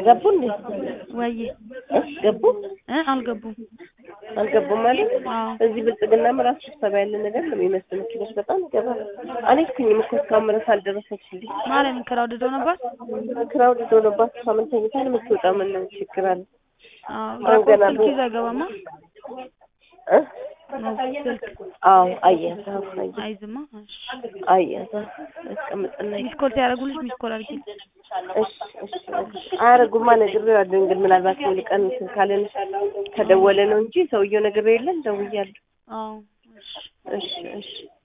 ገቡ እንዴ? ወይ እ ገቡ እ አልገቡም። አልገቡም ማለት አዎ እዚህ ብልጽግናም ራሱ ስብሰባ ያለ ነገር ነው የሚመስል መኪኖች በጣም ይገባል። አልሄድኩኝም እኮ እስካሁን ድረስ አልደረሰችልኝ። ማለት ክራውድ ዶ ነበር። ክራውድ ሆኖባት እሷ ምን ተኝታ ነው የምትወጣው? ምን ችግር አለ? አዎ አሁን ገና ስልክ ነው። ይዞ አይገባማ። እ ነው ስልክ አዎ አየህ አዎ አየህ አይዝማ። እሺ አየህ አስቀምጥና ሚስ ኮል ሲያደርጉልሽ ሚስ ኮል አድርጊ። እሺ እሺ አያረጉማ ነግሬዋለሁ። እንግዲህ ምናልባት ሙሉ ቀን እንትን ካለን ከደወለ ነው እንጂ ሰውየው ነግሬው የለን ደውያለሁ። አዎ እሺ እሺ እሺ